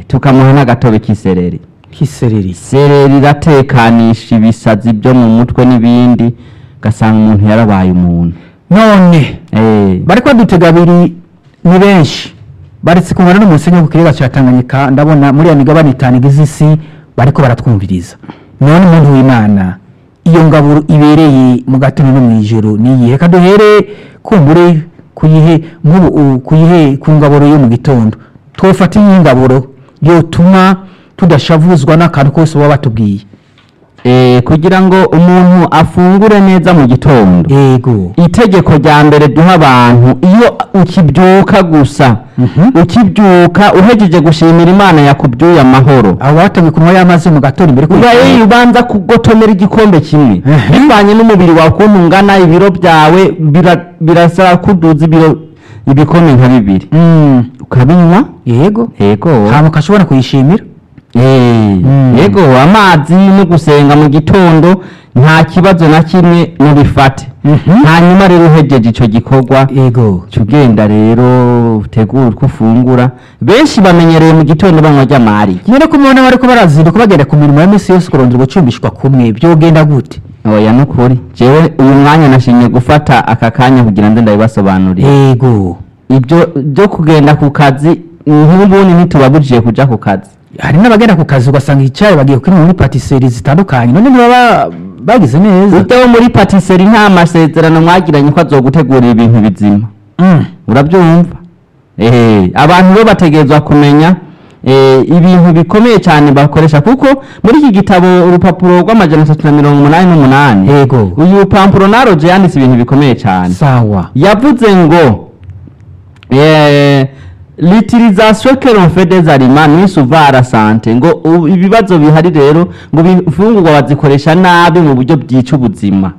tukamuha n'agatobe k'isereri kisereri sereri iratekanisha ibisazi byo mu mutwe n'ibindi ugasanga umuntu yarabaye umuntu none Eh, bariko badutega abiri ni benshi baretse kumara n'umusenyi wo ku kiyaga cya tanganyika ndabona muri ya migabane itanu igize isi bariko baratwumviriza none umuntu w'imana iyo ngaburo ibereye mu gatondo no mu ijoro niyihe reka duhere kumbure kuyihe nk'ubu u- kuyihe ku ngaburo yo mu gitondo twofata iyi ngaburo yotuma tudashavuzwa n'akantu kose baba batubwiye eh, kugira ngo umuntu afungure neza mu gitondo yego itegeko rya mbere duha abantu iyo ukibyuka gusa Mhm. ukibyuka uhejeje gushimira imana yakubyuye amahoro abo batangiye kunywa y'amazi mu gatondo imbere uba iyo ubanza kugotomera igikombe kimwe Mhm. bivanye n'umubiri wawe ukuntu ungana ibiro byawe bira- birasaba kuduza ibiro ibikombe nka bibiri Mm, ukabinywa yego yego hama ukashobora kuyishimira Eh, Mm. yego amazi no gusenga mu gitondo nta kibazo na kimwe mubifate Mhm. hanyuma rero uhejeje icyo gikorwa yego uca ugenda rero utegura uko ufungura benshi bamenyereye mu gitondo banywa ry'amari none ko mubona bariko barazinduka bagenda ku mirimo ya misi yose kurondera gucumbishwa kumwe byogenda gute oya nukuri jewe uyu mwanya nashimye gufata aka kanya kugira ngo ndabibasobanurire yego ibyo byo kugenda ku kazi nk'ubundi ntitubabujije kuja ku kazi hari n'abagenda ku kazi ugasanga icyayi bagiye kunywa muri patiseri zitandukanye none ntibaba bagize neza ujya wo muri patisserie nta masezerano mwagiranye ko azogutegurira ibintu bizima Mm, urabyumva eh abantu bo bategerezwa kumenya eh, ibintu bikomeye cyane bakoresha kuko muri iki gitabo urupapuro rw'amajana atatu na mirongo umunani n'umunani yego uyu pampuro naroje yanditse ibintu bikomeye cyane sawa yavuze ngo eh, l'utilisation que l'on fait des aliments nuit souvent à la santé ngo u- ibibazo bihari rero ngo ibifungurwa bazikoresha nabi mu buryo byica ubuzima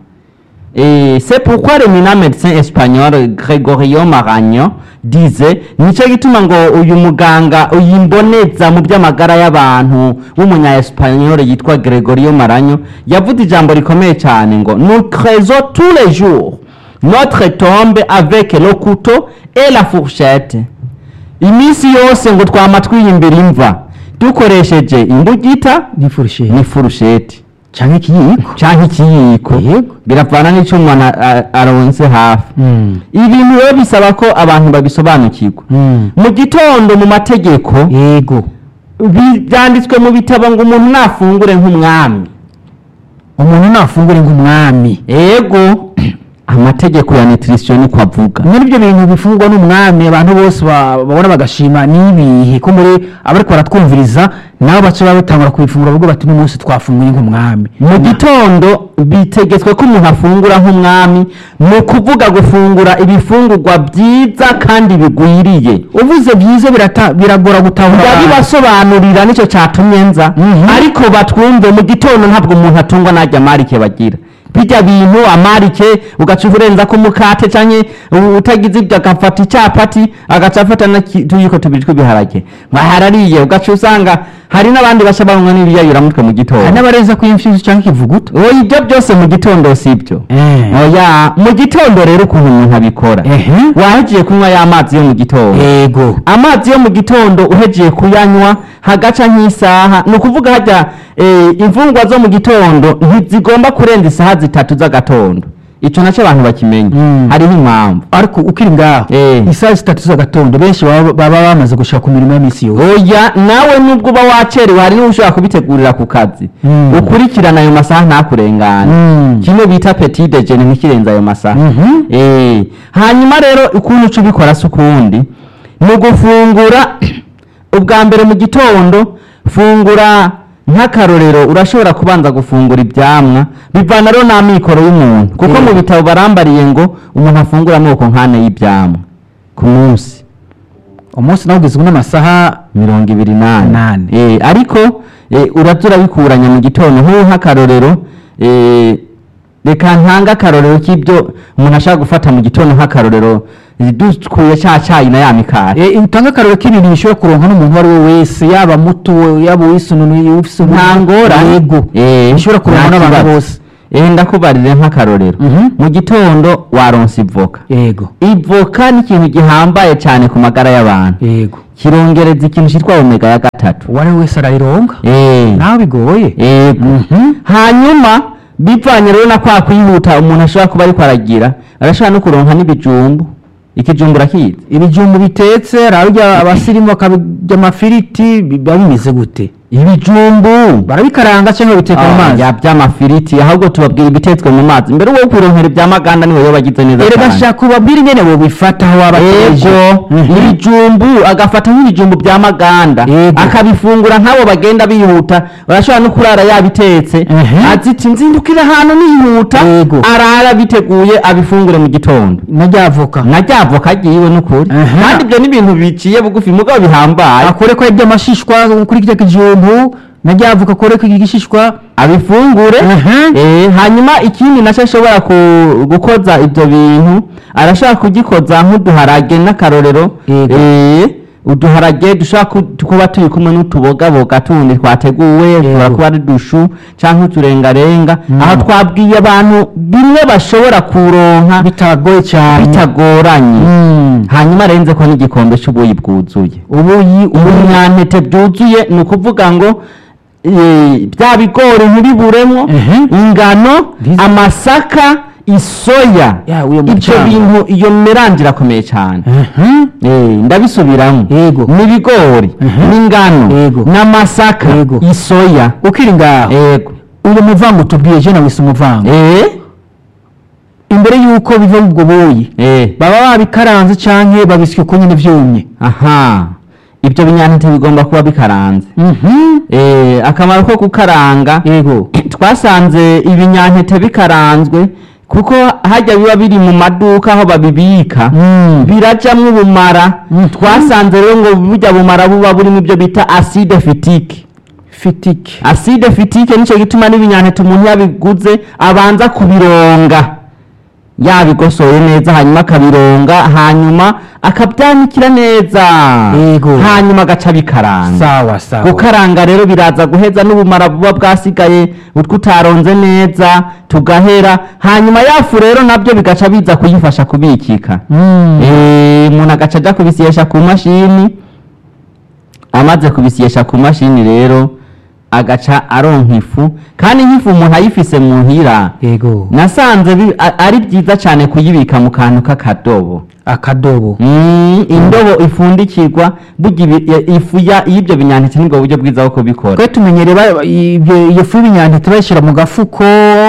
Et c'est pourquoi le mina médecin espagnol Gregorio Maragno disait nicyo gituma ngo uyu muganga uyimboneza mu by'amagara y'abantu w'umunya espagnol yitwa Gregorio Maragno yavuze ijambo rikomeye cyane ngo nous creusons tous les jours notre tombe avec le couteau et la fourchette iminsi yose ngo twama twiyimbira imva dukoresheje imbugita n'ifurushe n'ifurusheti cyangwa ikiyiko canke ikiyiko Yego. biravana n'ico umuntu a- a- aronse hafi Mm, ibintu rero bisaba ko abantu babisobanukirwa mm, mu gitondo mu mategeko yego bi- byanditswe mu bitabo ngo umuntu nafungure nk'umwami umuntu nafungure nk'umwami ego amategeko ya nutrition niko avuga muri ibyo bintu bifungwa n'umwami abantu bose ba- babona bagashima n'ibihe ko muri abariko baratwumviriza nabo baca babitangura kubifungura bavuga bati n'umunsi twafunguye nk'umwami mu gitondo bitegetswe ko umuntu afungura nk'umwami ni ukuvuga gufungura ibifungurwa byiza kandi bigwiriye uvuze byiza birata- biragora gutahura ndabibasobanurira nicyo cyatumye nza Mhm. ariko batwumve mu gitondo ntabwo umuntu atungwa n'ajya amarike bagira bijya bintu amarike ugaca urenza ko umukate canke u- utagize ibyo agafata icyapati agaca afata n'utuyiko tubiri tw'ibiharage mwaharariye ugaca usanga hari n'abandi baca banywa n'ibiyayuramutwe mu gitondo hari n'abarenza ku imfizi cyangwa ikivuguto oya ibyo byose mu gitondo si ibyo Eh. oya mu gitondo rero ukuntu umuntu abikora Ehe. wahegiye kunywa ya mazi yo mu gitondo yego amazi yo mu gitondo uhegiye kuyanywa hagaca nk'isaha ni ukuvuga hajya eh, imfungwa zo mu gitondo ntizigomba kurenza isaha zitatu z'agatondo icyo nacyo abantu bakimenya Mm. hariho impamvu ariko ukiri ngaho Eh. isaha zitatu z'agatondo benshi baba baba bamaze gushaka ku mirimo y'iminsi yose oya nawe nubwo uba wacerewe hari n'uwo ushobora kubitegurira ku kazi Mm. ukurikirana ayo masaha ntakurengane Mm. kimwe bita petit dejeuner ntikirenze ayo masaha Mhm. Eh, hanyuma rero ukuntu uca ubikora si ukundi ni ugufungura ubwa mbere mu gitondo fungura nk'akarorero urashobora kubanza gufungura ibyamwa bivana rero n'amikoro y'umuntu kuko Mm. mu bitabo barambariye ngo umuntu afungura amoko nk'ane y'ibyamwa ku munsi umunsi nawe ugizwe n'amasaha mirongo ibiri n'ane Nane. Eh, ariko eh, uraza urabikuranya mu gitondo nk'ubu nk'akarorero eh, reka ntanga akarorero k'ibyo umuntu ashaka gufata mu gitondo nk'akarorero eh, dukuye cya cyayi na ya mikari Eh, utanga akarero k'ibintu bishobora kuronka n'umuntu uwo ari we wese yaba muto yaba uwisununu ufise nta ngorane yego Eh, bishobora kuronka nta n'abantu kibazo. bose Eh, ndakubarire nk'akarorero Mhm. mu gitondo waronse ivoka yego ivoka ni ikintu gihambaye cyane ku magara y'abantu yego kirongereza ikintu cyitwa omega ya gatatu uwo ari we wese arayironga Eh. nawe bigoye Yego. Mhm. hanyuma bivanye rero na kwa kwihuta umuntu ashobora kuba ariko aragira arashobora no kuronka n'ibijumbu ikijumbu urakizi ibijumbu bitetse ararya abasirimu bakabirya amafiriti biba bimeze gute ibijumbu barabikaranga cyangwa babiteka mu mazi ya by'amafiriti ahubwo tubabwira ibitetswe mu mazi mbere wo kwironkera iby'amaganda niwe yo bagize neza erega cyane. shaka ubabwire ingene bobifata aho waba Ego Mhm. ibijumbu agafata nk'ibijumbu bya maganda Yego. akabifungura nk'abo bagenda bihuta barashobora no kurara yabitetse Mhm. aziti nzindukira ahantu nihuta Yego. arara biteguye abifungure mu gitondo na ryavoka nka rya voka agiye n'ukuri Mhm. kandi ibyo ni ibintu biciye bugufi mugabo bihambaye akore ko yarya amashishwa kuri kirya kijumbu na ryavoka akore ko igishishwa abifungure Mhm. eh, hanyuma ikindi nacyo ashobora ku- gukoza ibyo bintu arashobora kugikoza nk'uduharage n'akarorero Yego. eh, uduharage dushobora ku- kuba turi kumwe n'utubogaboga tundi twateguwe dushobora kuba ari dushu cyangwa uturengarenga Mm. aho twabwiye abantu bimwe bashobora kuronka bitagoye cyane bitagoranye Mm. hanyuma arenze ko n'igikombe cy'ubuyi bwuzuye ubuyi ubunyantete bwuzuye ni ukuvuga ngo eh, bya bigori ntibiburemo Mhm. ingano Ndizi- amasaka isoya Ya, uyo ibyo mucanga. bintu iyo merange irakomeye cyane Mhm. Eh, ndabisubiramo Yego. n'ibigori Mhm. n'ingano Yego. n'amasaka Yego. isoya ukiri ngaho yego uyu muvango tubwiye je nawise umuvango Eh, imbere y'uko biva mu ubwo buyi eh, baba babikaranze canke babisya uko nyene vyumye aha ibyo binyantete bigomba kuba bikaranze Eh, akamaro ko gukaranga yego twasanze ibinyantete bikaranzwe kuko hajya biba biri mu maduka aho babibika Mm. birajamwo ubumara Mhm. twasanze rero ngo burya bumara buba burimo ibyo bita acide fitike fitike acide fitike nicyo gituma n'ibinyantete umuntu yabiguze abanza kubironga yabigosoye neza hanyuma akabironga hanyuma akabyanikira neza Yego. hanyuma agaca bikaranga sawa sawa gukaranga rero biraza guheza n'ubumara buba bwasigaye utwo utaronze neza tugahera hanyuma yafu rero nabyo bigaca biza kuyifasha kubikika Mm. Eh, umuntu agaca ajya kubisyesha ku mashini amaze kubisyesha ku mashini rero agaca aronka ifu kandi nk'ifu umuntu ayifise mu nhira yego nasanze bi- a- ari byiza cyane kuyibika mu kantu k'akadobo akadobo Mm, indobo ifundikirwa burya ibi- i- ifu ya- y'ibyo binyantete nibwo buryo bwiza bwo kubikora twe tumenyereye ba- ibyo- iyo fu y'ibinyantete bayishyira mu gafuko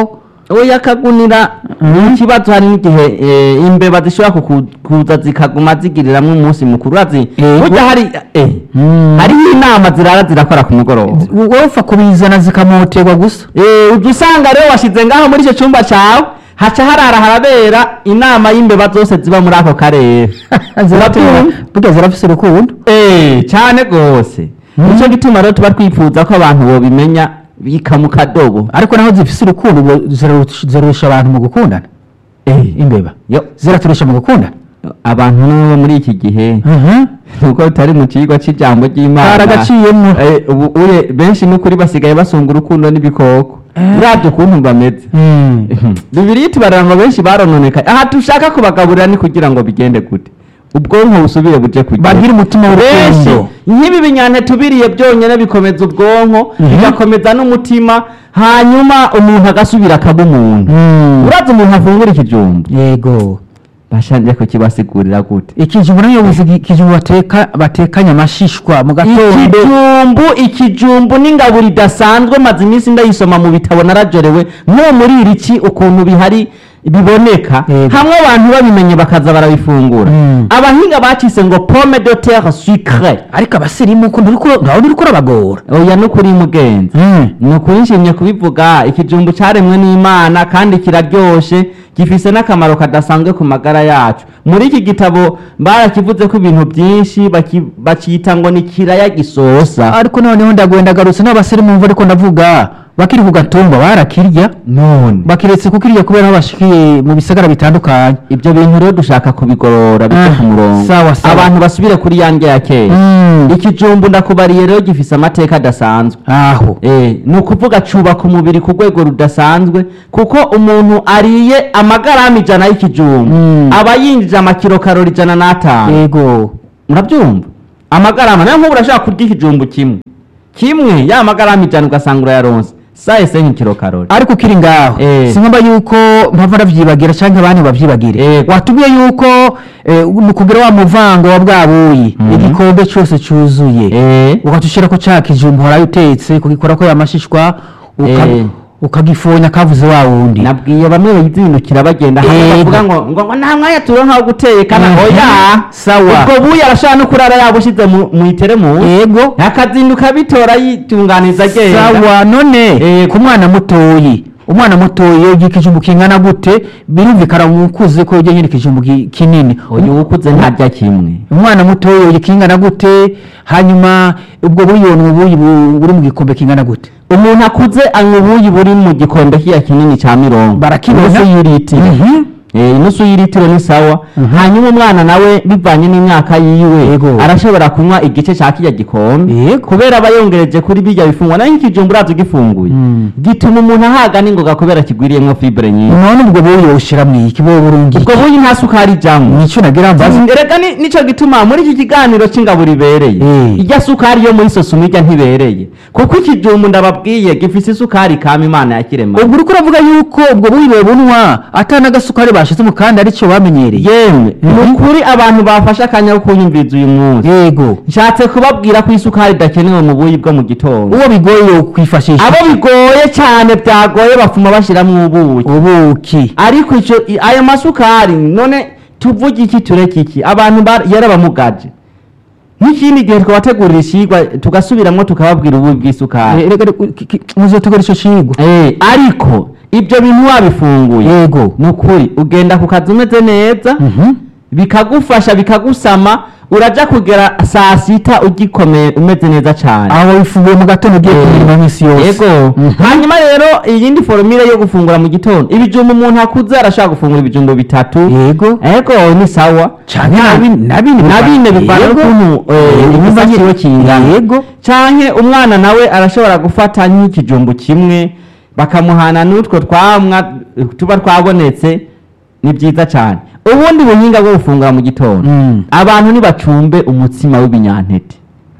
oya kagunira Mhm. ikibazo hari n'igihe eh, imbeba zishobora kuku- kuza zikaguma zigiriramwo umunsi mukuru urazi Eh, burya hari eh, Mm. hariho inama zirara zirakora ku mugoroba wowe upfa kubizana zikamoterwa gusa Eh, ujya usanga rero washyize ngaho muri icyo cyumba cyawe haca harara harabera inama y'imbeba zose ziba muri ako karere ziratera burya zirafise urukundo Eh, cyane rwose nicyo gituma rero tuba twifuza ko abantu bobimenya bika mu kadobo ariko naho zifise urukundo ubwo zirarusha zirarusha abantu mu gukundana Eh, imbeba yo ziraturusha mu gukundana abantu n'ubu muri iki gihe nuko tutari mu kigo cy'ijambo ry'imana karagaciyemo Eh, ubu uye benshi n'ukuri basigaye basunga urukundo n'ibikoko Eh. uravye ukuntu bameze Mm. bibiri tubarira ngo benshi barononekaye aha dushaka kubagaburira ni kugira ngo bigende gute ubwonko busubire buje kugira bagire umutima benshi w'urukundo nk'ibi binyantete ubiriye byonyine bikomeza ubwonko Mhm. bigakomeza n'umutima hanyuma umuntu agasubira akaba umuntu Mm. uraza umuntu afungura ikijumba yego bashanje kukibasigurira gute ikijumbu nayo buzi ikijumbu bateka batekanye amashishwa mu gatondo ikijumbu ikijumbu n'ingaburo idasanzwe maze iminsi ndayisoma mu bitabo narajorewe nko muri iri ki ukuntu bihari biboneka Yego. hamwe abantu babimenye bakaza barabifungura Mm. abahinga bakise ngo pomme de terre sucre ariko abasirimu ko ntawe uri kurabagora oya no kuri mugenzi ni ukuri nshimye kubivuga ikijumbu cyaremwe n'imana kandi kiraryoshe gifise n'akamaro kadasanzwe ku magara yacu muri iki gitabo barakivuze ko ibintu byinshi baki- bakita ngo ni kiraya gisosa ariko noneho ndagwenda garutse n'abasirimu mva ariko ndavuga bakiri ku gatumba barakirya none bakiretse kukirya kubera aho bashikiye mu bisagara bitandukanye ibyo bintu rero dushaka kubigorora bice Ah, ku murongo sawa, sawa. abantu basubire kuri yange ya kera Mm. ikijumbu ndakubariye rero gifise amateka adasanzwe aho Eh, ni ukuvuga cubaka umubiri ku rwego rudasanzwe kuko umuntu ariye amagarama ijana y'ikijumbu Mm. aba yinjije amakiro karori ijana n'atanu yego murabyumva amagarama nayo nk'ubu urashaka kurya ikijumbu kimwe kimwe ya magarama ijana ugasanga urayaronse sayise nk'ikiro karori ariko ukiri ngaho Eh. si ngombwa yuko mpava ndavyibagira canke abandi bavyibagire Eh. watubwiye yuko eh, mu kugira wa muvango wa bwa buyi Mhm. igikombe cose cuzuye Eh. ukatushirako ca kijumbu horayo utetse kugikorako yamashishwa uka- Eh. ukagifonya kavuze wa wundi nabwiye bamwe bayizindukira bagenda hamwe Yego. bavuga ngo ngo ngo nta mwanya turonka wo gutekana Mhm. oya Sawa. ubwo buyi arashobora no kurara yabushize mu mu iteremusi yego akazinduka bitora yitunganiza agenda sawa none Eh. ku mwana mutoyi umwana mutoyi iyo ugiye ikijumbu kingana gute birumvikana umukuze ko ujya nyine ikijumbu ki- kinini uyu ukuze ntarya kimwe umwana mutoya uyu kingana gute hanyuma ubwo buyoni ubuyi bu- buri mu gikombe kingana gute umuntu akuze anywa ubuyi buri mu gikombe kiya kinini cya mirongo Barakibona? inusu y'iritiro Mhm. Eh, inusu y'iritiro ni sawa Mhm. hanyuma umwana nawe bivanye n'imyaka yiwe Yego. arashobora kunywa igice cya kirya gikombe Yego. kubera aba yongereje kuri birya bifungwa nayo nk'ikijumbu uraza ugifunguye Mm. gituma umuntu ahaga n'ingoga kubera kigwiriyemo fibre nyinshi none ubwo buyi woshira mu iki bo burungi ubwo buyi nta sukari ijamwo nico nagira mbaza erega ni- nico gituma muri iki kiganiro c'ingaburo ibereye Eh. irya sukari yo muri sosoma irya ntibereye kuko ikijumbu ndababwiye gifise isukari kama imana yakirema ubwo uriko uravuga yuko ubwo buyi bubunwa ata n'agasukari bashize mu kandi arico bamenyereye yemwe Mhm. ni ukuri abantu bafashe akanya ko kunyumviriza uyu munsi yego nshatse kubabwira ko isukari idakenewe mu buyi bwo mu gitondo uwo bigoye yo kwifashisha abo bigoye cyane byagoye bafuma bashiramwo ubuki ubuki ariko ico i- ayo masukari none tuvuge iki tureke iki abantu ba- yarabamugaje nk'ikindi gihe twabategurira ishigwa tugasubiramwo tukababwira ububi bw'isukari Eh, reka- reka- ki- ki- muzotegura ico cigwa Eh, ariko ibyo bintu wabifunguye yego ni ukuri ugenda ku kazi umeze neza Mhm. bikagufasha bikagusama uraja kugera saa sita ugikomeye umeze neza cyane aho wifunguye mu gatondo ugiye Eh, kumirima minsi yose yego Mhm. hanyuma rero iyindi foromire yo gufungura mu gitondo ibijumbu umuntu akuze arashobora gufungura ibijumbu bitatu yego ego ni sawa canke na bine- na bine na bine bivana Yego. n'ukuntu eh, Yego. igisa kiwe kingana yego canke umwana nawe arashobora gufata nk'ikijumbu kimwe bakamuhana n'utwo twamwa eh, tuba twabonetse ni byiza cyane ubundi buhinga bwo gufungura mu gitondo Mm. abantu ntibacumbe umutsima w'ibinyantete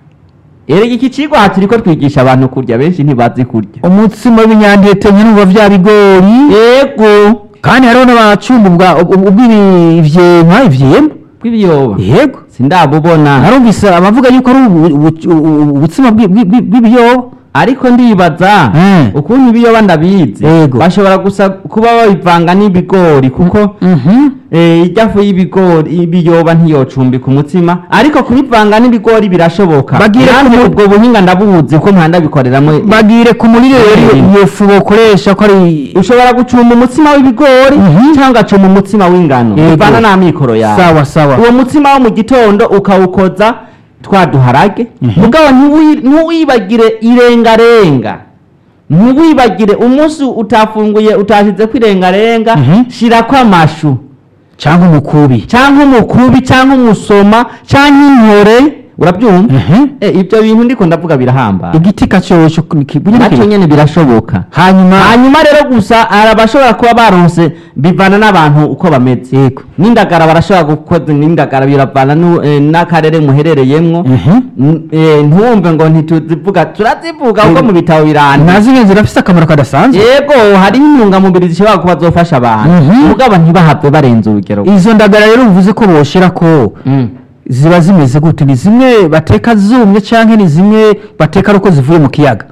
erega iki cigwa aha turiko twigisha abantu kurya benshi ntibazi kurya umutsima w'ibinyantete nyine uba vya bigori yego kandi hariho n'abacumba ubwa- ubw- ubw'ivyema ivyema bw'ibiyoba yego sindabubona narumvise abavuga yuko ari ubu- ubu- ubu- ubutsima bw'i- bw'i- bw'i- bw'ibiyoba ariko ndibaza Mm. ukuntu ibiyoba ndabizi Yego. bashobora gusa kuba babivanga n'ibigori kuko Mhm. eh, irya fu y'ibigori ibiyoba ntiyocumbika umutsima ariko kubivanga n'ibigori birashoboka Bagire Nanjye ku mu- ubwo buhinga ndabuzi ko mpanda bikoreramwo bagire ku muriro rero Mm. iyo fu bokoresha ko ari ushobora gucumba umutsima w'ibigori Mhm. cyangwa ugacumba umutsima w'ingano Yego. bivana n'amikoro yawe sawa sawa uwo mutsima wo mu gitondo ukawukoza twa duharage Mhm. mugabo ntiwi- ntiwibagire irengarenga ntiwibagire umunsi utafunguye utashyize ko irengarenga Mhm. shirako amashu cyangwa umukubi cyangwa umukubi cyangwa umusoma cyangwa intore urabyumva Mhm. Eh, ibyo bintu ndiko ndavuga birahambaye igiti kacyosho nacyo nyine birashoboka hanyuma hanyuma rero gusa hari abashobora kuba baronse bivana n'abantu uko bameze yego n'indagara barashobora gukoza n'indagara biravana nu- eh, n'akarere muherereyemwo Mhm. N- eh, ntiwumve ngo ntituzivuga turazivuga kuko mu bitabo biranditse nazi ngenzi zirafise akamaro kadasanzwe yego hariho intungamubiri zishobora kuba zofasha abantu Mhm. mugabo ntibahave barenza urugero izo ndagara rero uvuze ko boshira ko Mm. ziba zimeze gute ni zimwe bateka zumye cyangwa ni zimwe bateka ari uko zivuye mu kiyaga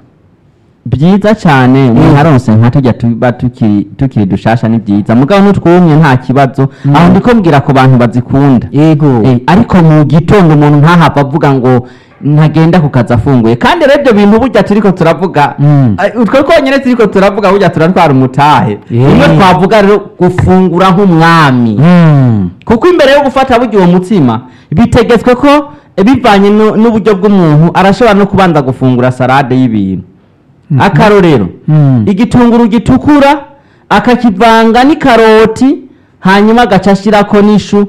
byiza cyane umuntu aronse nka tujya tuba tukiri tukiri dushasha ni byiza mugabo n'utwumye nta kibazo Mm. aho ndiko mbwira ku bantu bazikunda yego Eh, ariko mu gitondo umuntu ntahava avuga ngo ntagenda ku kazi afunguye kandi rero ibyo bintu burya turiko turavuga Mm. eh, utwo twonyine turiko turavuga burya turatwara umutahe Yeah. rimwe twavuga rero gufungura nk'umwami Mm. kuko imbere yo gufata burya uwo mutsima bitegetswe ko eh, bivanye nu- n'uburyo bw'umuntu arashobora no kubanza gufungura salade y'ibintu Mhm. akarorero Mm. igitunguru gitukura akakivanga n'ikaroti hanyuma agaca ashyirako n'ishu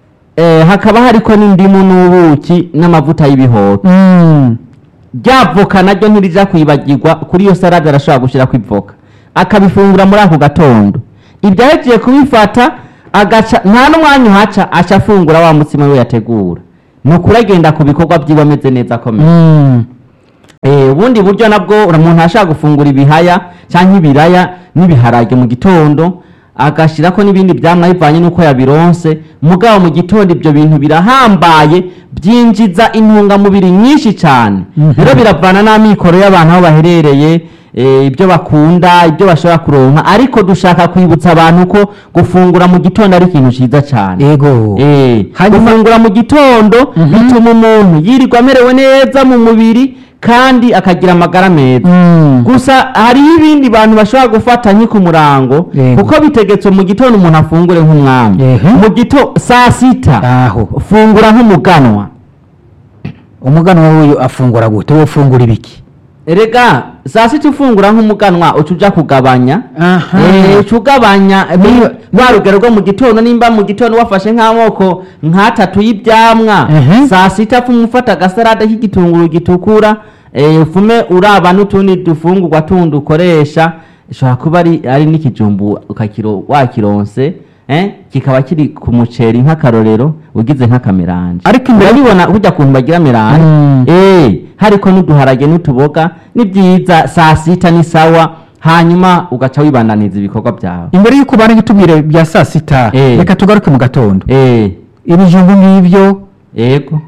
eh, hakaba hariko n'indimu n'ubuki n'amavuta y'ibihoho Mm. rya voka naryo ntirija kwibagirwa kuri iyo salade arashobora gushyirako ivoka akabifungura muri ako gatondo ibyo ahejeje kubifata agaca nta n'umwanya uhaca aca afungura wa mutsima we yategura ni ukuri agenda ku bikorwa byiwe ameze neza akomeye Mm. Eh, ubundi buryo nabwo umuntu ashaka gufungura ibihaya cyangwa ibiraya n'ibiharage mu gitondo agashyirako n'ibindi byamwa bivanye n'uko yabironse mugabo mu gitondo ibyo bintu birahambaye byinjiza intungamubiri nyinshi cyane Mhm. rero biravana n'amikoro y'abantu aho baherereye eh, ibyo bakunda ibyo bashobora kuronka ariko dushaka kwibutsa abantu ko gufungura mu gitondo ari ikintu cyiza cyane ego Eh, Hanyuma- gufungura mu gitondo Mhm. bituma umuntu yirirwa amerewe neza mu mubiri kandi akagira amagara meza Mm. gusa hariho ibindi bantu bashobora gufata nki ku murango Yego. kuko bitegetswe mu gitondo umuntu afungure nk'umwami Ehe. mu gito saa sita aho fungura nk'umuganwa umuganwa w'uyu afungura gute wowe ufungura ibiki erega saa sita ufungura nk'umuganwa uca uja kugabanya aha Eh, uca ugabanya Niba- rwa rugero rwo mu gitondo nimba mu gitondo wafashe nk'amoko nk'atatu y'ibyamwa Mhm. saa sita fume ufata agasarade k'igitunguru gitukura eh, ufume uraba n'utundi dufungurwa tundi ukoresha ishobora kuba ari, ari n'ikijumbu ukakiro wakironse eh, kikaba kiri ku muceri nk'akarorero ugize nk'akameranje Ariko imbere- urabibona burya kuntu bagira meranje Mm. eh, hariko n'uduharage n'utuboga ni byiza saa sita ni sawa hanyuma ugaca wibandaniza ibikorwa byawe imbere y'uko bari gutubwira bya saa sita Eh. reka tugaruke mu gatondo eh, ibijumbu n'ibyo yego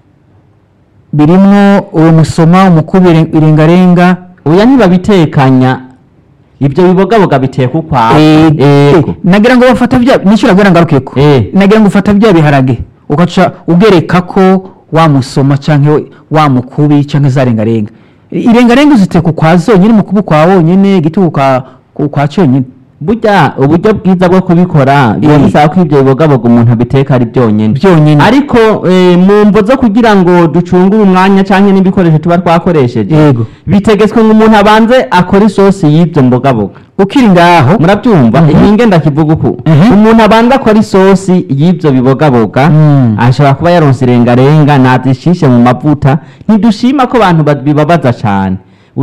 birimwo uwo musoma umukubi irengarenga oya ntibabitekanya ibyo bibogaboga biteka ukwawe Eh, yego nagira ngo bafata bya nicyo nabwira ngarukeko Eh. nagira ngo ufata bya biharage ugaca ugereka ko wa musoma cyangwa wa mukubi cyangwa za rengarenga irengarenga uziteka ukwa zonyine umukubi ukwa wonyine igitugu kwa kwa cyonyine burya uburyo bwiza bwo kubikora biba Eh. bisaba ko ibyo bibogaboga umuntu abiteka ari byonyine byonyine ariko eh, mu mvo zo kugira ngo ducungure umwanya cyangwa n'ibikoresho tuba twakoresheje yego bitegetswe ngo umuntu abanze akore isosi y'ibyo mbogaboga ukiri ngaho murabyumva Mhm. iyi ngenda kivuga uku Mhm. umuntu abanza akora isosi y'ibyo bibogaboga Mm. ashobora kuba yaronse irengarenga nazishishe mu mavuta ntidushima ko abantu ba- bibabaza cyane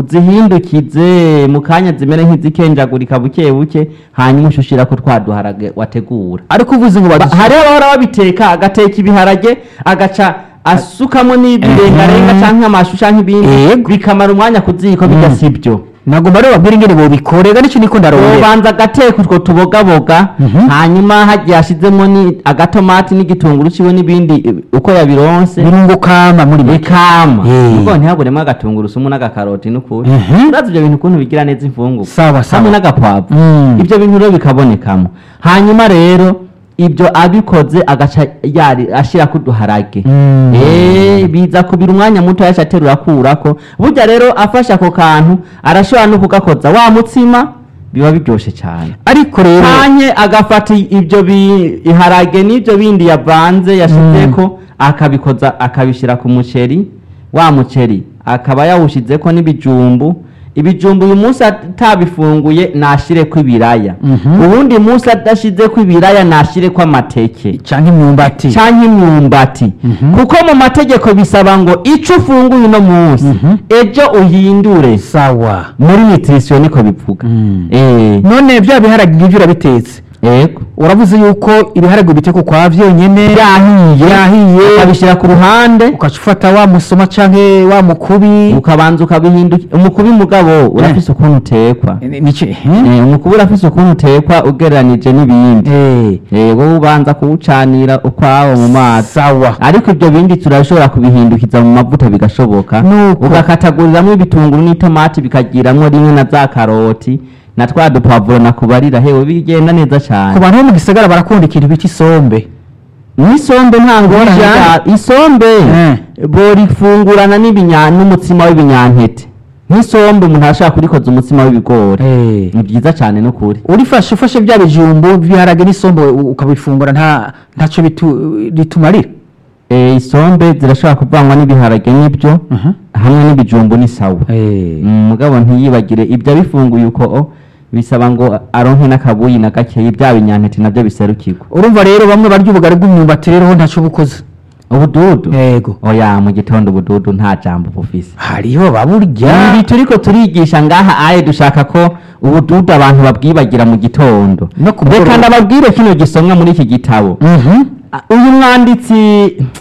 uzihindukize mu kanya zimere nk'izikenjagurika buke buke hanyuma ushushira ko twaduharage wategura ariko uvuze ngo Ba- badushyire hariho abahora babiteka agateka ibiharage agaca asukamo Mhm. n'ibirengarenga cyangwa amashu cyangwa ibindi Yego. bikamara umwanya ku ziko bijya Mm. sibyo nagomba rero babwire ingene bobikorega nicyo niko ndarobera ubanza agateka utwo tubogaboga Mhm. hanyuma hagiye hashizemo ni agatomati n'igitunguru ciwe n'ibindi eh, uko yabironse birungo kama muri make bikama Eh. ubwo ntihaburemo agatunguru sumu n'agakaroti n'ukuri Mhm. urazi ibyo bintu ukuntu bigira neza imfungurwa sawa hamwe sawa n'agapwavu Mm. ibyo bintu rero bikabonekamo hanyuma rero ibyo abikoze agaca yari ashira ku duharage Mm. Eh, biza kubira umwanya muto yaca aterura akurako burya rero afashe ako kantu arashobora no kugakoza wa mutsima biba biryoshe cyane ariko rero kanye agafata i- ibyo biharage n'ibyo bindi yavanze yashizeko akabikoza akabishyira ku muceri wa muceri akaba yawushizeko n'ibijumbu ibijumbu uyu munsi atabifunguye nashireko ibiraya Mhm. uwundi munsi adashizeko ibiraya nashireko amateke cyangwa imyumbati canke imyumbati Mhm. kuko mu mategeko bisaba ngo ico ufunguye uno munsi Mhm. ejo uhindure sawa muri nutrition niko bivuga Mm. eh none bya biharage ngibyo urabitetse yego uravuze yuko ibiharage biteka ukwa byonyine byahiye byahiye ukabishyira ku ruhande ugaca ufata wa musoma canke wa mukubi ukabanza ukabihindukira umukubi mugabo urafise ukuntu utekwa Ni- nici eh? Eh, umukubi urafise ukuntu utekwa ugereranije n'ibindi Eh, Eh, wowe ubanza kuwucanira ukwawo mu mazi sawa ariko ibyo bindi turashobora kubihindukiza mu mavuta bigashoboka Nuko. ugakataguriramo ibitunguru n'itomati bikagiramwo rimwe na za karoti na twa dupavuro nakubarira hewe bigenda neza ku cyane bantu bo mu gisagara barakunda ikintu bita isombe n'isombe nta ngorane Bijyanye. ya- isombe Eh. borifungurana n'ibinya n'umutsima w'ibinyantete nk'isombe umuntu arashaka kurikoza umutsima w'ibigori Eh. ni byiza cyane n'ukuri urifashe ufashe bya bijumbu biharage n'isombe u- ukabifungura nta ntacyo bitu- bitumarira Eh, isombe zirashobora kuvangwa n'ibiharage n'ibyo Mhm. hamwe n'ibijumbu ni sawa Eh. Mm, mugabo ntiyibagire ibyo abifunguye uko o, bisaba ngo aronke n'akabuyi na gakeyi bya binyantete nabyo biserukirwa urumva rero bamwe barya ubugari bw'imyumbati rero ho ntacyo bukoze ubududu yego oya mu gitondo ubududu nta jambo bufise hariho baburya ibi turiko turigisha ngaha aye dushaka ko ubududu abantu babwibagira mu gitondo No ku reka mugoroba. ndababwire kino gisomwa muri iki gitabo Mhm. Ah, uyu mwanditsi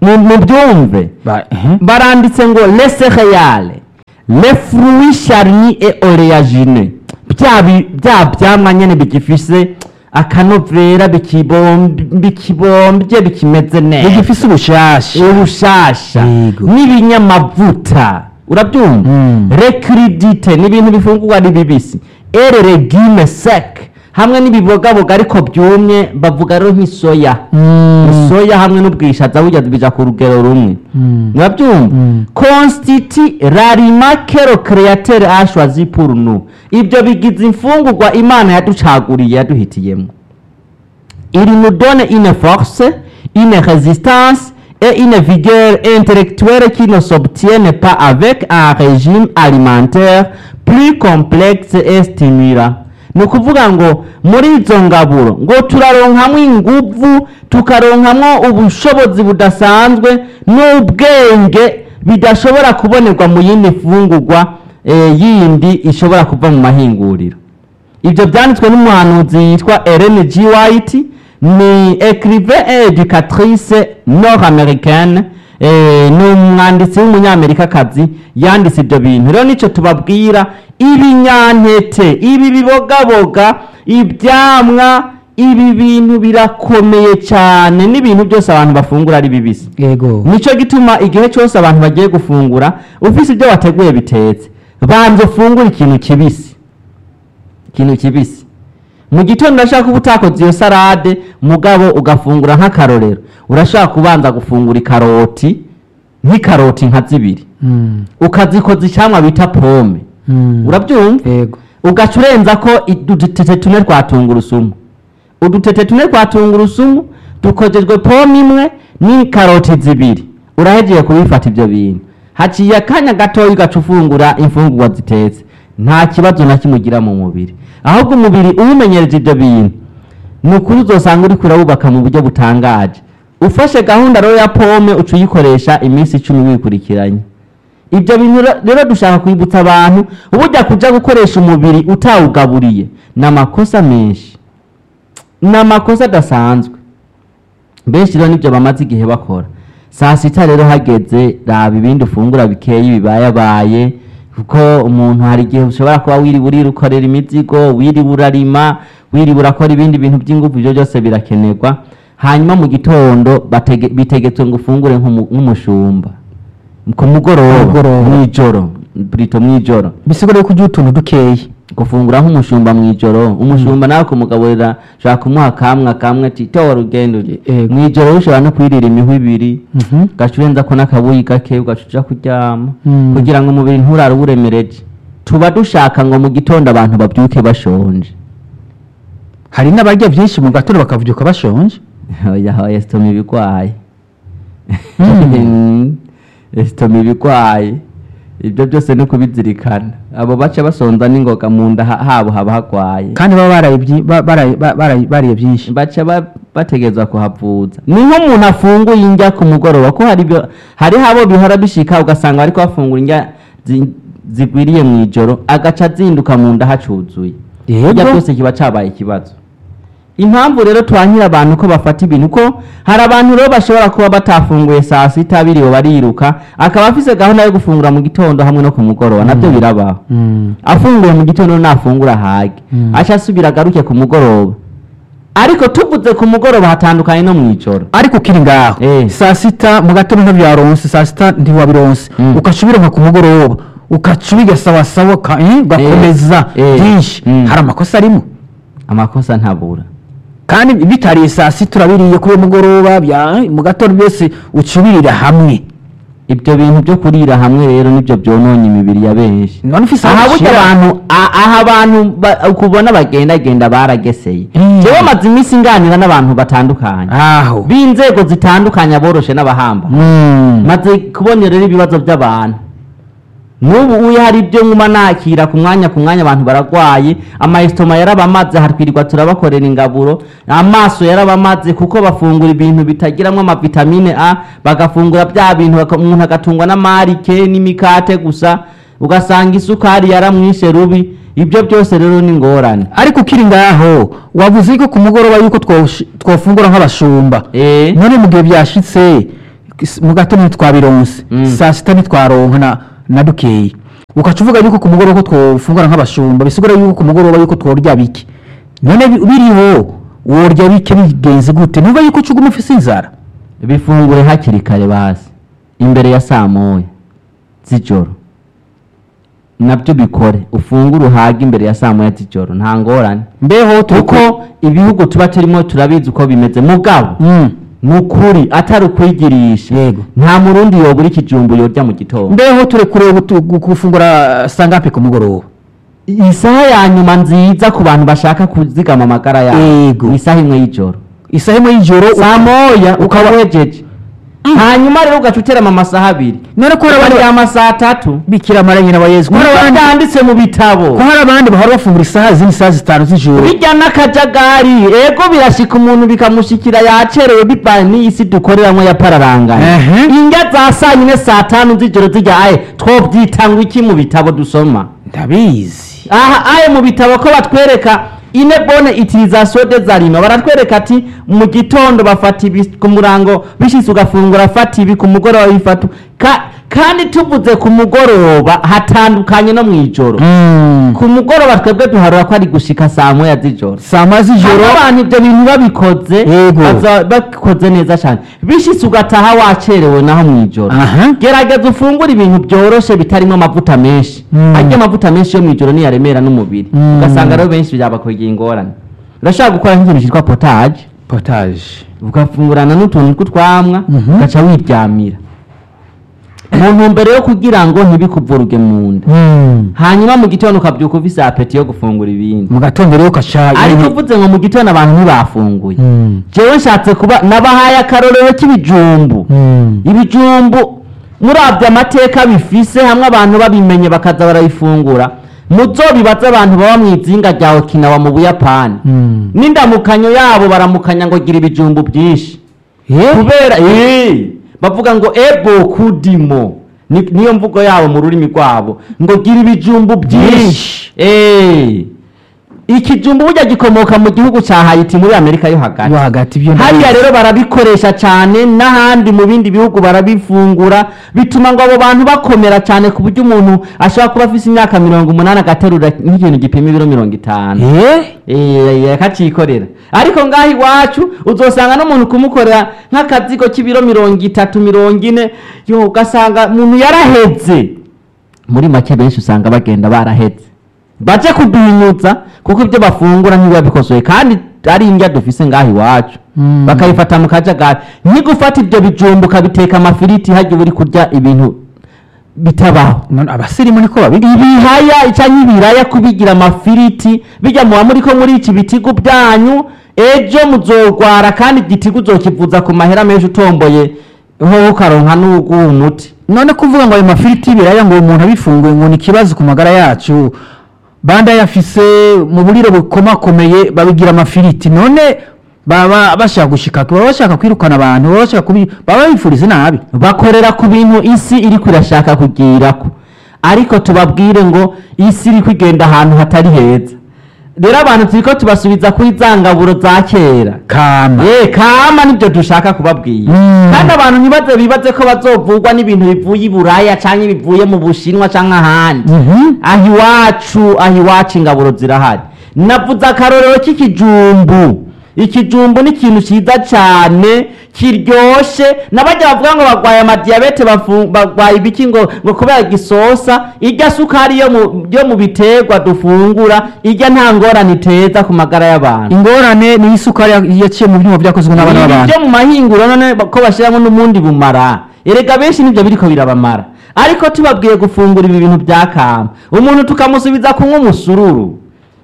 mu- mubyumve Ba- ehe. baranditse ngo les céréales les fruits charnis et oléagineux bya bi- bya byamwa nyene bigifise akanovera bikibomb- bikibombye bikimeze neza bigifise ubushasha ubushasha Yego. n'ibinyamavuta urabyumva Mm. recridite ni ibintu bifungurwa ari bibisi ere regime sec hamwe n'ibibogaboga ariko byumye bavuga rero nk'isoya Mm. soya hamwe n'ubwishaza burya bija ku rugero rumwe Mm. murabyumva Mm. constiti rarimakero createre ashwazi pour nous ibyo bigize imfungurwa imana yaducaguriye yaduhitiyemo il nous donne une force une résistance et une vigueur intellectuelle qui ne s'obtiennent pas avec un régime alimentaire plus complexe et stimulant ni ukuvuga ngo muri izo ngaburo ngo turaronkamwo inguvu tukaronkamwo ubushobozi budasanzwe n'ubwenge bidashobora kubonerwa mu yindi mfungurwa eh, yindi ishobora kuva mu mahinguriro ibyo byanditswe n'umuhanuzi yitwa Ellen G. White ni écrivain et éducatrice nord-américaine eh, ni umwanditsi w'umunyamerikakazi yanditse ibyo bintu rero nicyo tubabwira ibinyantete ibi bibogaboga ibyamwa ibi bintu birakomeye cyane n'ibintu byose abantu bafungura ari bibisi yego nicyo gituma igihe cyose abantu bagiye gufungura ufise ibyo wateguye bitetse banza ufungure ikintu kibisi ikintu kibisi mu gitondo urashaka kuba utakoze iyo salade mugabo ugafungura nk'akarorero urashaka kubanza gufungura ikaroti nk'ikaroti nka zibiri Mm. ukazikoza icyamwa bita pome Mm. urabyumva yego ugaca urenza ko udutete tune twa tungurusumu udutete tune twa tungurusumu dukojejwe pome imwe n'ikaroti zibiri urahegeye kubifata ibyo bintu haciye akanya gatoya ugaca ufungura imfungurwa zitetse nta kibazo na kimwe ugira mu mubiri ahubwo umubiri uwumenyereje ibyo bintu ni ukuri uzosanga uri kurawubaka mu buryo butangaje ufashe gahunda rero ya pome uca uyikoresha iminsi icumi wikurikiranye ibyo bintu re- rero dushaka kwibutsa abantu uburya kuja gukoresha umubiri utawugaburiye ni amakosa menshi ni amakosa adasanzwe benshi rero nibyo bamaze igihe bakora saa sita rero hageze raba ibindi ufungura bikeyi bibayabaye kuko umuntu hari igihe ushobora kuba wiriwe urira ukorera imizigo wiriwe urarima wiriwe urakora ibindi bintu by'ingufu ibyo byose birakenerwa hanyuma mu gitondo batege- bitegetswe ngo ufungure nk'umu- nk'umushumba ku mugoroba Mugoroba. mw'ijoro burito mw'ijoro bisigura yuko ujya utuntu dukeyi gufungura nk'umushumba mw'ijoro umushumba nawe kumugaburira ushobora kumuha kamwe kamwe ati towa rugendo Yego. mw'ijoro ushobora no kwirira imihwi ibiri Mhm. ugaca urenza ko n'akabuyi gake ugaca uja kuryama Mm. kugira ngo umubiri nturare uwuremereje tuba dushaka ngo mu gitondo abantu babyuke bashonje hari n'abarya byinshi mu gatondo bakavuduka bashonje oya oya sitoma ibigwaye Mm. sitoma ibigwaye ibyo byose ni kubizirikana abo baca basonza n'ingoga mu nda ha- habo haba hagwaye kandi baba baraye byi- ba- baraye- ba- baraye- bariye byinshi baca ba- bategerezwa kuhavuza ni nk'umuntu afunguye indya ku mugoroba ko hari ibyo- hariho abo bihora bishika ugasanga bariko bafungura indya zi- zigwiriye mu ijoro agaca azinduka mu nda hacuzuye Yego. irya byose kiba cabaye ikibazo impamvu rero twankira abantu ko bafata ibintu ko hari abantu rero bashobora kuba batafunguye saa sita biriwe bariruka akaba afise gahunda yo gufungura mu gitondo hamwe no ku mugoroba nabyo birabaho Mm. afunguye mu gitondo nafungura hage Mm. aca asubira agaruke ku mugoroba ariko tuvuze ku mugoroba hatandukanye no mu ijoro ariko ukiri ngaho Eh. saa sita mu gatondo ntibyaronse saa sita ntiwabironse Mm. ugaca ubironka ku mugoroba ugaca ubigasabasaba uka- eh, ugakomeza Eh. byinshi Mm. hari amakosa arimo amakosa ntabura kandi bitariye saa sita urabiriye kuri uwo mugoroba bya- mu gatondo byose uca ubirira hamwe ibyo bintu byo kurira hamwe rero nibyo byononye imibiri ya benshi none ufise aho aha burya ushyira- abantu a- aha abantu ba- ukubona bagendagenda barageseye Mm. jewe maze iminsi nganira n'abantu batandukanye aho b'inzego zitandukanye aboroshe n'abahamba Mm. maze kubona rero ibibazo by'abantu n'ubu uyu hari ibyo nkuma nakira ku mwanya ku mwanya abantu baragwaye amayesitoma yarabamaze hatwirirwa turabakorera ingaburo amaso yarabamaze kuko bafungura ibintu bitagiramo amavitamine a bagafungura bya bintu baka- umuntu agatungwa n'amarike n'imikate gusa ugasanga isukari yaramwishe rubi ibyo byose rero ni ingorane ariko ukiri ngaho wavuze ko ku mugoroba yuko twoshi- twofungura nk'abashumba Eh. none mu gihe byashitse s- mu gatondo ntitwabironse Mm. saa sita ntitwaronka na, na dukeyi ukaca uvuga yuko ku mugoroba ko twofungura nk'abashumba bisigura yuko ku mugoroba yuko tworya bike none bi- biriho worya bike bigenze gute ntuba yuko uca uguma ufise inzara bifungure hakiri kare basi imbere ya saa moya z'ijoro nabyo bikore ufungure uhage imbere ya saa moya z'ijoro nta ngorane mbeho kuko ibihugu tuba turimo turabizi uko bimeze mugabo Mm. ni ukuri atari ukwigirisha Yego. nta murundi yobura ikijumbu yorya mu gitondo mbeho turekure gutu- gu- gufungura sangapi ku mugoroba isaha ya nyuma nziza ku bantu bashaka kuzigama amagara yabo Yego. ni isaha imwe y'ijoro isaha imwe y'ijoro saa moya ukaba wejeje hanyuma rero ugaca uterama amasaha abiri none ko hari abandi ukaryama saa tatu bikira mara nyina wa yezu ko hari niko abandi byanditse mu bitabo ko hari abandi bahora bafungura isaha zindi isaha zitanu z'ijoro bijya n'akajagari ego birashika umuntu bikamushikira yacerewe bibaye n'iyi si dukoreramo ya pararangana Ehe. indya za saa nyine saa tanu z'ijoro zijya aye twobyita ngo iki mu bitabo dusoma ndabizi aha aye mu bitabo ko batwereka ine bone utilisation des aliments baratwereka ati mu gitondo bafata ibi ku murango bishitse ugafungura fata ibi ku mugoroba bifata ka, kandi tuvuze ku mugoroba hatandukanye no mu ijoro Mm. ku mugoroba twebwe duharura ko ari gushika saa moya z'ijoro saa moya hano z'ijoro abantu ibyo bintu babikoze Yego. baza- babikoze neza cyane bishitse ugataha wacerewe naho mu ijoro Aha. gerageza ufungure ibintu byoroshe bitarimo amavuta menshi Mm. arya amavuta menshi yo mu ijoro niyaremera n'umubiri Mm. ugasanga rero benshi byabakwegera ingorane urashaka gukora nk'ikintu cyitwa potage potage ugafungurana n'utuntu tw'utwamwa Mhm. ugaca wiryamira mu ntumbero yo kugira ngo ntibikuvuruge mu nda Mm. hanyuma mu gitondo ukabyuka ufise apeti yo gufungura ibindi mu gatondo rero ukaca ariko uvuze ngo mu gitondo abantu ntibafunguye Mm. jewe nshatse kuba nabahaye akarorero k'ibijumbu Mm. ibijumbu murabye amateka bifise hamwe abantu babimenye bakaza barabifungura muzobibaze abantu baba mu izinga rya okinawa mu buyapani Mm. n'indamukanyo yabo baramukanya ngo gira ibijumbu byinshi Eh? kubera eh, bavuga ngo ebo kudimo Ni- niyo mvugo yabo mu rurimi rwabo ngo gira ibijumbu byinshi Eh. ikijumbu burya gikomoka mu gihugu cya hayiti muri amerika yo hagati yo hagati ibyo hariya ndabizi. rero barabikoresha cyane n'ahandi mu bindi bihugu barabifungura bituma ngo abo bantu bakomera cyane ku buryo umuntu ashobora kuba afite imyaka mirongo umunani agaterura nk'ikintu gipima ibiro mirongo itanu Eh? Eh, akacikorera ariko ngaho iwacu uzosanga n'umuntu kumukorera nk'akazigo k'ibiro mirongo itatu mirongo ine yo ugasanga umuntu yaraheze muri make benshi usanga bagenda baraheze baje kuduhinyutsa kuko ibyo bafungura ntibiba bikosoye kandi ari indya dufise ngaho iwacu Mm. bakabifata mu kajagari ntigufata ibyo bijumba ukabiteka amafiriti hajya uba uri kurya ibintu bitabaho None abasirimu niko babigira ibihaya cyangwa ibiraya kubigira amafiriti bijya muba muri ko muri iki bitigu byanyu ejo muzogwara kandi igitigu uzokivuza ku mahera menshi utomboye ho ukaronka n'uguha umuti none kuvuga ngo ayo mafiriti y'ibiraya ngo umuntu abifunguye ngo ni ikibazo ku magara yacu banda yafise mu buriro bukomakomeye babigira amafiriti none baba bashaka gushika baba bashaka kwirukana abantu baba bashaka kubi baba bifuriza nabi bakorera ku bintu isi iri irashaka kugirako ariko tubabwire ngo isi iri kugenda ahantu hatari heza rero abantu turiko tubasubiza kuri za ngaburo za kera kama Eh, kama nibyo dushaka kubabwira Mm. kandi abantu ntibaze bibaze ko bazovugwa n'ibintu bivuye i buraya cyangwa bivuye mu bushinwa cyangwa ahandi Mhm. aho iwacu aho iwacu ingaburo zirahari navuze akarorero k'ikijumbu ikijumbu ni ikintu cyiza cyane kiryoshe n'abajya bavuga ngo barwaye amadiyabete bafu- barwaye ibiki ngo ngo kubera gisosa irya sukari yo mu yo mu biterwa dufungura irya nta ngorane iteza ku magara y'abantu ingorane ni isukari ya- yaciye mu byuma byakozwe n'abana ibi b'abantu byo mu mahinguro none ko bashyiramo n'umundi bumara erega benshi nibyo biriko birabamara ariko tubabwiye gufungura ibi bintu bya kama umuntu tukamusubiza kunywa umusururu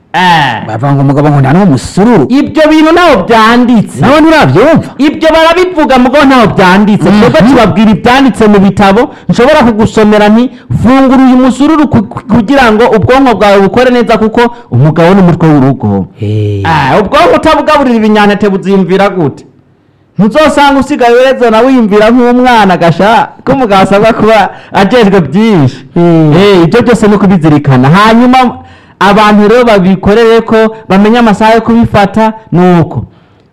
Eh, bavuga ngo umugabo ngo nta n'umusururu ibyo bintu ntaho byanditse nawe nturabyumva ibyo barabivuga mugo ntaho byanditse Mhm. twebwe tubabwira ibyanditse mu bitabo nshobora kugusomera nti fungura uyu musururu ku- ku- kugira ngo ubwonko bwawe bukore neza kuko umugabo n'umutwe w'urugo Eh. Ah, ubwonko utabugaburira ibinyantete buziyumvira gute ntuzosanga usigaye ureze nawe wiyumvira nk'umwana gasha ko umugabo asabwa kuba ajejwe byinshi Mm. Eh, ibyo byose ni ukubizirikana hanyuma abantu rero babikorere ko bamenye amasaha yo kubifata ni uko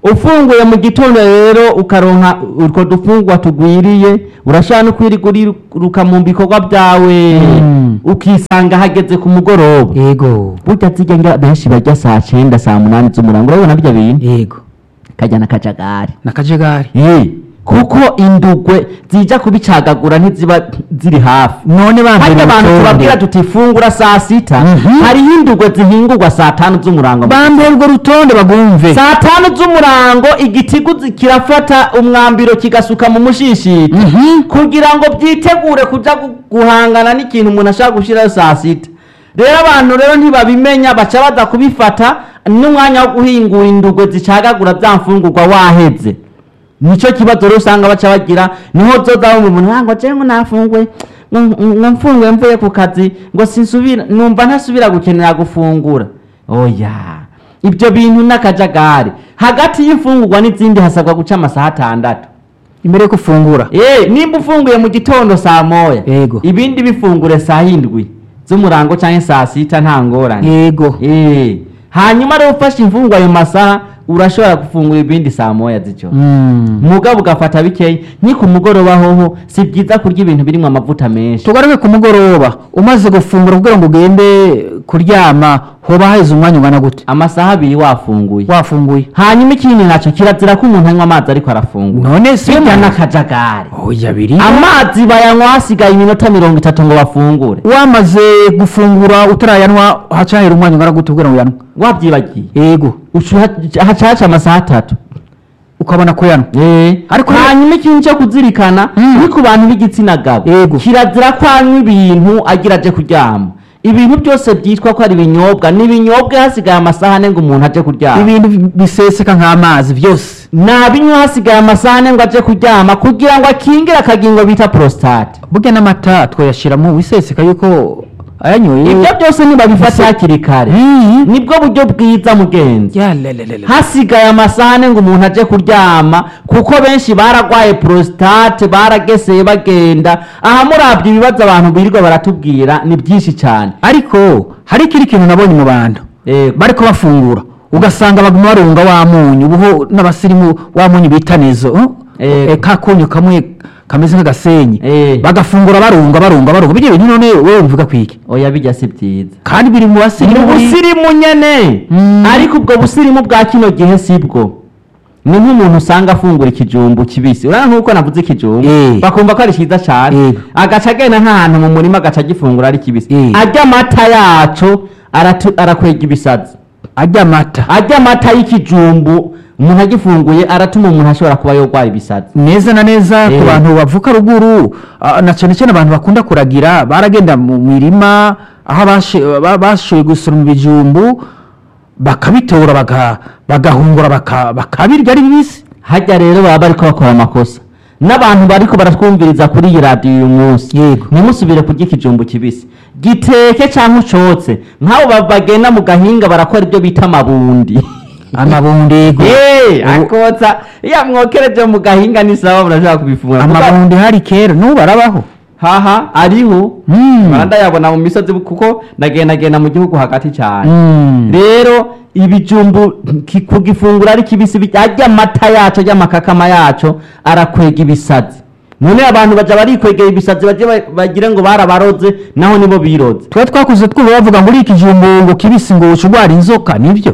ufunguye mu gitondo rero ukaronka utwo dufungwa tugwiriye urashobora no kwirirwa uriruka mu bikorwa byawe Mm. ukisanga hageze ku mugoroba yego burya zijya ngira benshi barya saa cyenda saa munani z'umurango urabona bijya bintu yego kajya n'akajagari nakajagari Eh, kuko indugwe zija kubicagagura ntiziba ziri hafi none bambere harya abantu tubabwira tuti fungura saa sita Mhm. hariho indugwe zihingurwa saa tanu z'umurango bambere urwo rutonde bagumve saa tanu z'umurango igitigu zi- kirafata umwambiro kigasuka mu mushishito Mhm. kugira ngo byitegure kuja gu- guhangana n'ikintu umuntu ashaka gushiraho saa sita rero abantu rero ntibabimenya baca baza kubifata n'umwanya wo guhingura indugwe zicagagura za mfungurwa waheze nicyo kibazo rero usanga baca bagira niho zoza wumva umuntu "Ah, ngo jewe ngo nafunguye ngo ngo mfunguye mvuye ku kazi ngo sinsubira numva ntasubira gukenera gufungura oya ibyo bintu n'akajagari hagati y'imfungurwa n'izindi hasabwa guca amasaha atandatu imbere yo gufungura Eh, nimba ufunguye mu gitondo saa moya Yego. ibindi bifungure saa hindwi z'umurango cyangwa saa sita nta ngorane yego Eh, hanyuma rero ufashe imfungwa ayo masaha urashobora gufungura ibindi saa moya z'ijoro Mm. mugabo ugafata bikeya ni ku mugoroba hoho si byiza kurya ibintu birimo amavuta menshi tugaruke ku mugoroba umaze gufungura kugira ngo ugende kuryama hoba haheze umwanya ungana gute amasaha abiri wafunguye wafunguye hanyuma ikindi nacyo kirazira ko umuntu anywa amazi ariko arafungura none si bijya n'akajagari oya biri amazi bayanywa hasigaye iminota mirongo itatu ngo bafungure wamaze gufungura utarayanwa hacahera umwanya ungana gute kugira ngo uyanwe wabyibagiye yego Ucu- hacaca amasaha atatu ukabona ko yanwa Eh, Ariko- hanyuma ikintu cyo kuzirikana Mm. ni ku bantu b'igitsina gabo Yego. kirazira ko anywa ibintu agira aje kuryama ibintu byose byitwa ko ari ibinyobwa ni ibinyobwa hasigaye amasaha ane ngo umuntu aje kuryama ibintu biseseka nk'amazi byose nabinywa hasigaye amasaha ane ngo aje kuryama kugira ngo akingire akagingo bita prostate burya n'amata twayashyiramo wiseseka yuko ayanyoye ibyo byose ntibabifata hakiri kare Mm. nibwo buryo bwiza mugenzi Ya, le, le, le, le. hasigaye amasaha ane ngo umuntu aje kuryama kuko benshi baragwaye prostate barageseye bagenda aha murabye ibibazo abantu birirwa baratubwira ni byinshi cyane ariko hari ikindi kintu nabonye mu bantu Yego. bariko bafungura ugasanga baguma barunga wa munyu ubuho n'abasirimu wa munyu bita nezo uh? Yego. Eh, ka kunyu kamwe kameze nk'agasenyi Eh. bagafungura barunga barunga barunga bijya bintu none wewe mvuga kwiki oya bijya si byiza kandi biri mu ni basirimu buri- ubusirimu nyene Mm. ariko ubwo busirimu bwa kino gihe si bwo ni nk'umuntu usanga afungura ikijumbu kibisi urabona nk'uko navuze ikijumbu Eh. bakumva ko ari cyiza cyane Yego. agaca agenda nk'ahantu mu murima agaca agifungura ari kibisi Eh. arya amata yaco aratu- arakwega ibisazi ajya amata arya amata y'ikijumbu umuntu agifunguye aratuma umuntu ashobora kuba yorwara ibisazi neza na neza ku Eh. bantu bavuka ruguru ah, na cyane cyane abantu bakunda kuragira baragenda mu mirima aho bashe- ba- bashoboye gusoroma ibijumbu bakabitora baga- bagahungura baka- bakabirya ari bibisi hajya rero baba bariko bakora amakosa n'abantu bariko baratwumviriza kuri iyi radiyo uyu munsi Yego. ntimusubire kurya ikijumbu kibisi giteke cyangwa ucotse nk'abo ba- bagenda mu gahinga barakora ibyo bita amabundi amabundego Eh, Ubu- akotsa iyo mwokereje mu gahinga ni sawa murashobora kubifungura Kuko- amabundi hari kera n'ubu barabaho haha ariho Mm. barandayabona mu misozi kuko ndagendagenda mu gihugu hagati cyane Mm. rero ibijumbu ki- kugifungura ari kibisi bi- arya amata yaco arya amakakama yaco arakwega ibisazi none abantu baja barikwegera ibisazi baje ba- bagire ngo barabaroze naho nibo biroze tuba twakuze twumva bavuga ngo uri ikijumbu ngo kibisi ngo uca urwara inzoka nibyo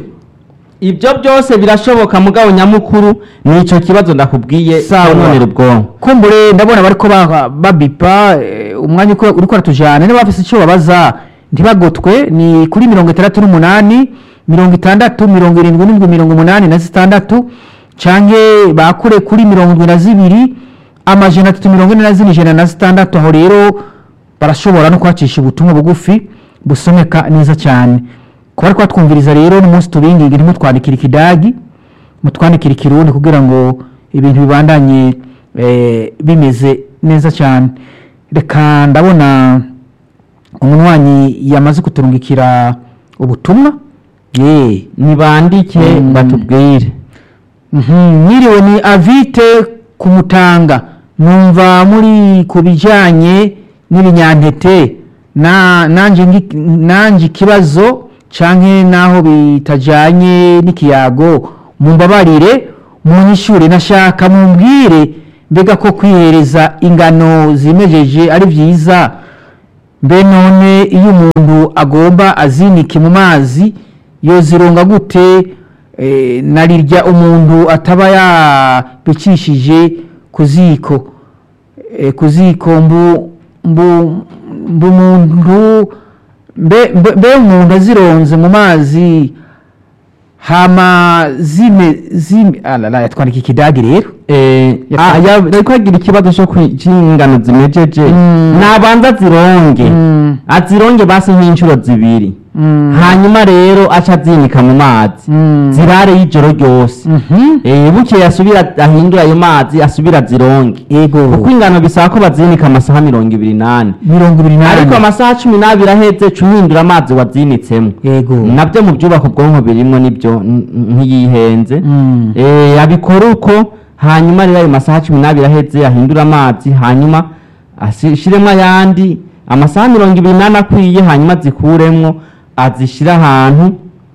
ibyo byose birashoboka mugabo nyamukuru ni ico kibazo ndakubwiye Sawa. cyononera ubwonko kumbure ndabona bariko ba- babipa eh, umwanya uko uriko aratujana niba bafise icyo babaza ntibagotwe ni kuri mirongo itandatu n'umunani mirongo itandatu mirongo irindwi n'indwi mirongo umunani na zitandatu canke bakure kuri mirongo indwi na zibiri amajana atatu mirongo ine na zine ijana na zitandatu aho rero barashobora no kuhacisha ubutumwa bugufi busomeka neza cyane kuba ariko batwumviriza rero n'umunsi tubingingi ntimutwandikire ikidagi mutwandikire ikirundi kugira ngo ibintu bibandanye eh, bimeze neza cyane reka ndabona umunywanyi yamaze kuturungikira ubutumwa ye nibandike Mm. batubwire Mhm, mwiriwe ni avite kumutanga numva muri ku bijyanye n'ibinyantete na nanje ngi- nanje ikibazo canke naho bitajanye n'ikiyago mumbabarire munyishure nashaka mumbwire mbega ko kwihereza ingano zimejeje ari vyiza mbe none iyo umuntu agomba azinike mu mazi yozironga gute eh, narirya umuntu ataba yabicishije ku ziko eh, ku ziko mbu mbu mbu umuntu mbe mbe- mbe umuntu azironze mu mazi hama zime zime alala yatwandika ikidagi rero Eh, Yatwa- ah, ya- ariko agira ikibazo cyo kwi- c'ingano zimejeje Mm. nabanza zironge Mm. azironge basi nk'inshuro zibiri Mm. hanyuma rero aca azinika mu mazi Mm. zirare y'ijoro ryose Mhm. Eh, bukeye asubira ahindura ayo mazi asubira azironge Ego. kuko ingano bisaba ko bazinika amasaha mirongo ibiri n'ane mirongo ibiri ariko n'ane amasaha cumi n'abiri aheze ca uhindura amazi wazinitsemo yego nabyo mu byubaka ubwonko birimwo nibyo n- n- ntiyihenze Mm. Eh, abikora uko hanyuma rero ayo masaha cumi n'abiri aheze ahindura amazi hanyuma ashiremo ayandi amasaha mirongo ibiri n'ane akwiye hanyuma azikuremwo azishyire ahantu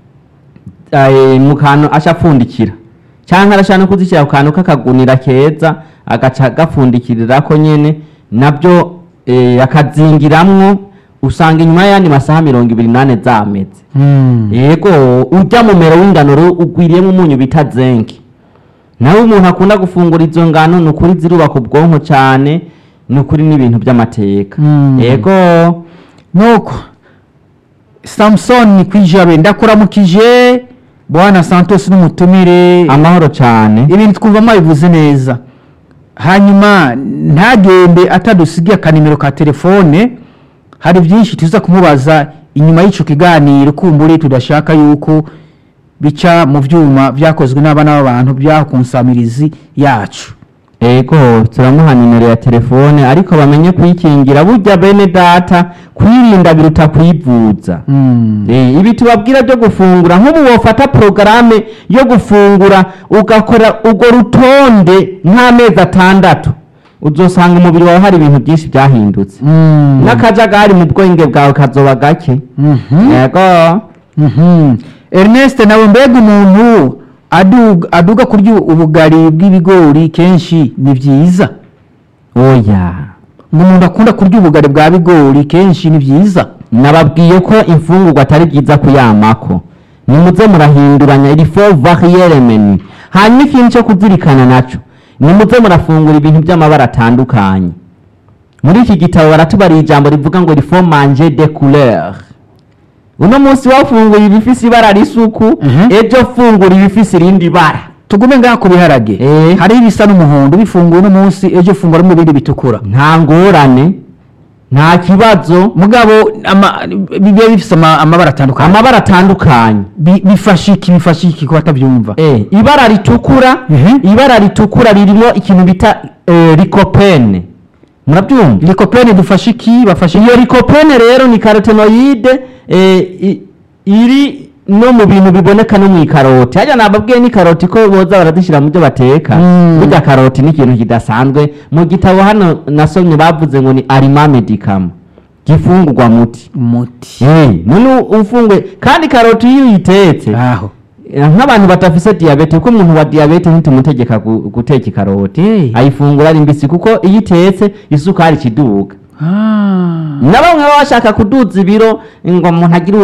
eh, mu kantu aca apfundikira cyangwa arashaka no kuzishyira ku kantu k'akagunira keza agaca agapfundikirirako nyene nabyo eh, akazingiramwo usanga inyuma y'ayandi masaha mirongo ibiri n'ane zameze Mm. yego urya mumero w'ingano rero ugwiriyemo umunyu bita zenke nawe umuntu akunda gufungura izo ngano ni ukuri zirubaka ubwonko cyane ni ukuri n'ibintu by'amateka Mm. yego nuko samusoni kwijabe ndakuramukije bwana santos n'umutumire amahoro cyane ibintu twumva mwabivuze neza hanyuma ntagende atadusigiye akanimero ka telefone hari byinshi tuza kumubaza inyuma y'icyo kiganiro kumbure tudashaka yuko bica mu byuma byakozwe n'abana b'abantu byaho ku nsamirizi yacu yego turamuha nimero ya telefone ariko bamenye kuyikingira burya bene data kwirinda biruta kwivuza Mm. Eh, ibi tubabwira byo gufungura nk'ubu wofata porogaramu yo gufungura ugakora urwo rutonde nk'amezi atandatu uzosanga umubiri wawe hari ibintu byinshi byahindutse Mm. n'akajagari mu bwenge bwawe kazoba gake Mhm. yego Mhm. Ernest nawe mbega umuntu aduga, aduga kurya ubugari bw'ibigori kenshi ni byiza oya ngo umuntu akunda kurya ubugari bwa bigori kenshi ni byiza nababwiye ko imfungurwa atari byiza kuyamako nimuze murahinduranya iri fo variyere menu hanyuma ikintu cyo kuzirikana naco nimuze murafungura ibintu by'amabara atandukanye muri iki gitabo baratubariye ijambo rivuga ngo rifo manje de couleur uno munsi wafunguye ibifise ibara risuku Mhm. ejo fungura ibifise irindi bara tugume ngaha ku biharage Eh. hariho ibisa n'umuhondo bifunguye uno munsi ejo fungura mu bindi bitukura nta ngorane nta kibazo mugabo ama- biba bifise ama- amabara atandukanye amabara atandukanye Bi- bifasha iki bifasha iki ko batabyumva Eh, ibara ritukura Mhm. ibara ritukura ririmo ikintu bita eh, likopene murabyumva likopene dufasha iki bafasha iyo likopene rero ni karotenoide eh, i- iri no mu bintu biboneka no mu ikaroti hajya nababwiye ni karoti ko boza barazishyira mu byo bateka Mm. burya karoti ni ikintu kidasanzwe mu gitabo hano nasomye bavuze ngo ni arima medicam gifungurwa muti umuti Eh, none ufungue kandi karoti iyo uyitetse aho nk'abantu badafise diyabete kuko umuntu wa diyabete ntitumutegeka gu- guteka ikaroti Eh. ayifungura ari mbisi kuko iyo itetse isukari ikiduga Ah. na bamwe baba bashaka kuduza ibiro ngo umuntu agire